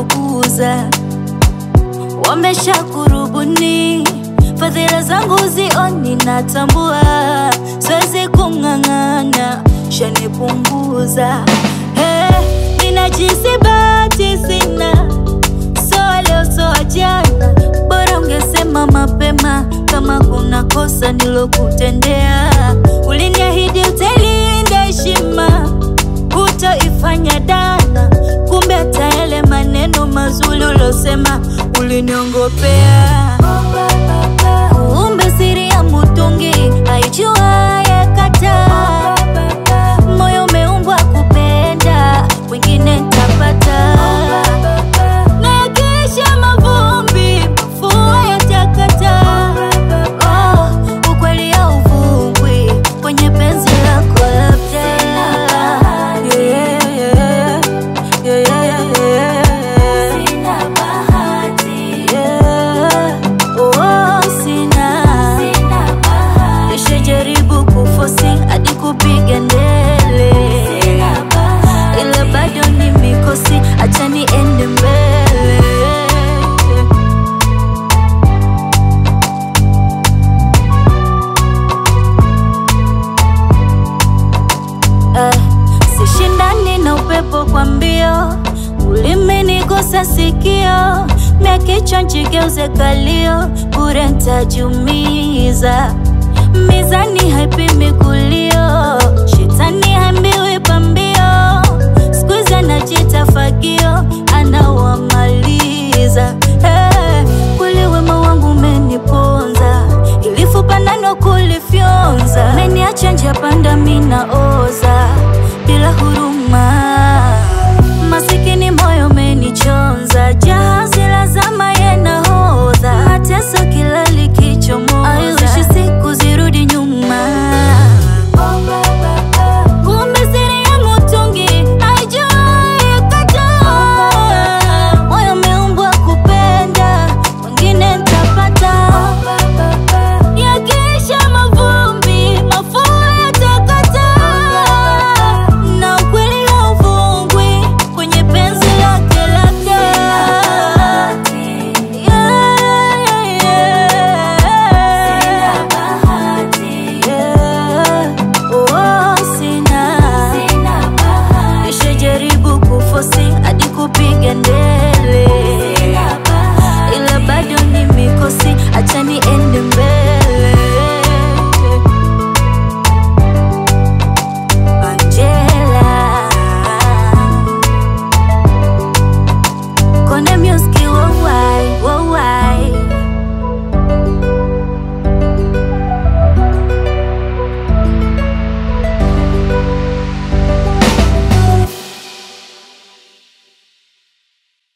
kukuza, wamesha kurubuni fadhila zangu zioni, natambua siwezi kung'ang'ana, shanipunguza hey, ninajisi bahati sina, so leo so jana, bora ungesema mapema kama kuna kosa nilokutendea. Uliniahidi utailinda heshima, hutoifanya dana, kumbe hata yale maneno mazuri ulosema uliniongopea. Kumbe siri ya mutungi haijuaye kata, moyo umeumbwa kupenda, wengine ntapata na yakisha mavumbi, mafua yatakata. Oh, ukweli hauvungwi kwenye penzi lako labda. Yeah, yeah, yeah, yeah, yeah. Yeah. Oh, sina. Nishajaribu kufosi hadi kupiga ndele, ila bado ni mikosi, acha niende mbele. Eh, sishindani na upepo kwa mbio, ulimi nigusa sikio, mia kichwa nchigeuze kalio, bure ntajumiza. Mizani haipimi kulio, shetani haambiwi pambio, siku hizi anajita fagio,